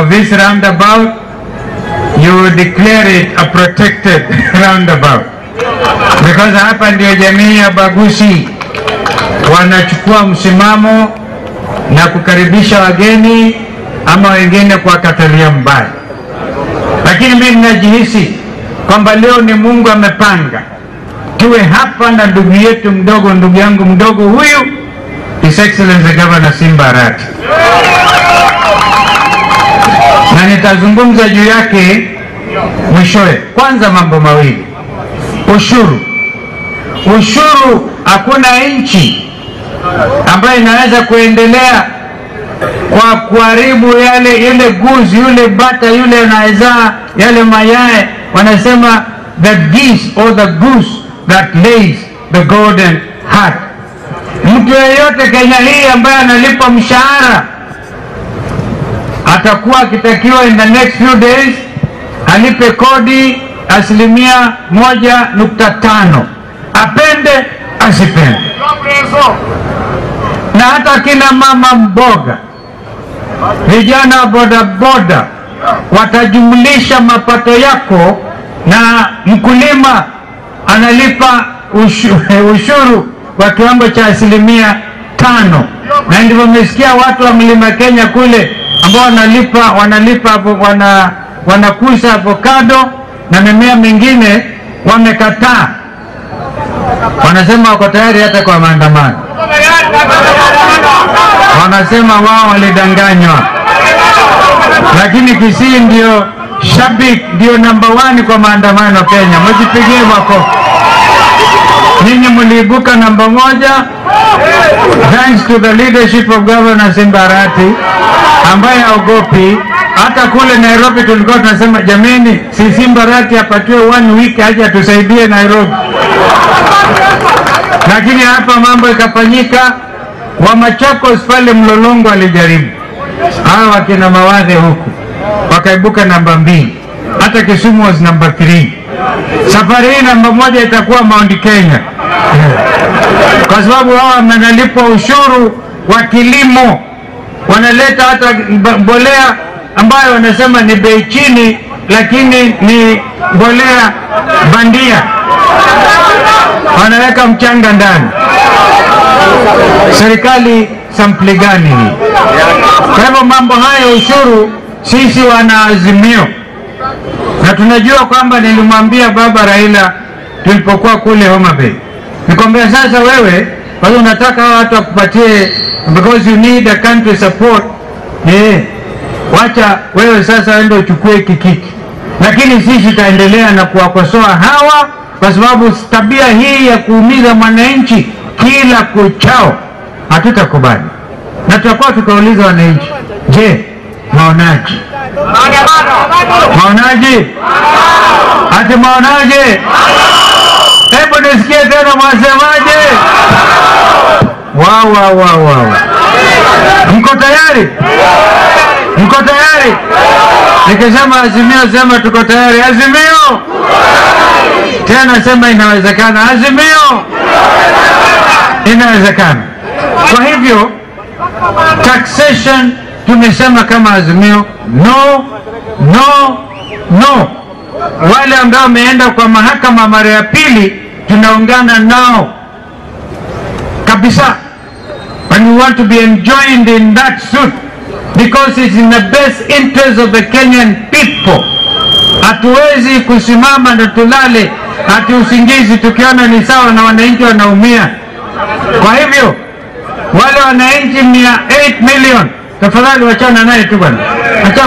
of this roundabout, you will declare it a protected roundabout. Because hapa ndio jamii ya Bagusi wanachukua msimamo na kukaribisha wageni ama wengine kuwakatalia mbali, lakini mimi ninajihisi kwamba leo ni Mungu amepanga tuwe hapa na ndugu yetu mdogo, ndugu yangu mdogo huyu, His Excellency Governor Simba Arati, na nitazungumza juu yake mwishowe. Kwanza mambo mawili, ushuru. Ushuru, hakuna nchi ambayo inaweza kuendelea kwa kuharibu yale yule guzi yule bata yule anayezaa yale mayai, wanasema the geese or the goose that lays the golden heart. Mtu yeyote Kenya hii ambaye analipwa mshahara atakuwa akitakiwa in the next few days alipe kodi asilimia moja nukta tano apende asipende, na hata kina mama mboga, vijana wa bodaboda watajumlisha mapato yako, na mkulima analipa ushu, ushuru wa kiwango cha asilimia tano, na ndivyo mmesikia watu wa mlima Kenya kule ambao wanalipa wanalipa wana, wanakuza avocado na mimea mingine wamekataa, wanasema wako tayari hata kwa maandamano. Wanasema wao walidanganywa, lakini Kisii ndio shabik ndio namba one kwa maandamano Kenya. Mjipigie makofi. Nyinyi mliibuka namba moja thanks to the leadership of Governor Simba Arati ambaye haogopi. Hata kule Nairobi tulikuwa tunasema jameni, si Simba Arati apatiwe one week aje atusaidie Nairobi, lakini hapa mambo ikafanyika. Wa Machakos pale Mlolongo alijaribu, hawa wakina Mawadhe huku wakaibuka namba mbili, hata Kisumu was namba 3. Safari hii namba moja itakuwa Mount Kenya kwa sababu hawa wanalipwa ushuru wa kilimo, wanaleta hata mbolea ambayo wanasema ni bei chini, lakini ni mbolea bandia, wanaweka mchanga ndani. Serikali sampli gani hii? Kwa hivyo mambo haya ushuru, sisi wana Azimio na tunajua kwamba nilimwambia baba Raila tulipokuwa kule Homa Bay, nikwambia sasa, wewe kwa hiyo unataka hawa watu wakupatie because you need a country support eh, wacha wewe sasa ende uchukue kikiti, lakini sisi tutaendelea na kuwakosoa hawa kwa sababu tabia hii ya kuumiza mwananchi kila kuchao hatutakubali, na tutakuwa tukauliza wananchi, je, maonaji maonaji ati maonaje? Hebu nisikie tena, mwasemaje? Wow, wow, wow, wow. Mko tayari? Mko tayari? Nikisema Azimio sema tuko tayari. Azimio tena sema inawezekana. Azimio inawezekana. Kwa hivyo taxation tumesema kama Azimio no, no, no. Wale ambao wameenda kwa mahakama mara ya pili tunaungana nao kabisa, and we want to be enjoined in that suit because it's in the best interest of the Kenyan people. Hatuwezi kusimama na tulale ati usingizi tukiona ni sawa na wananchi wanaumia. Kwa hivyo wale wananchi mia 8 million, tafadhali wachana naye tu bwana.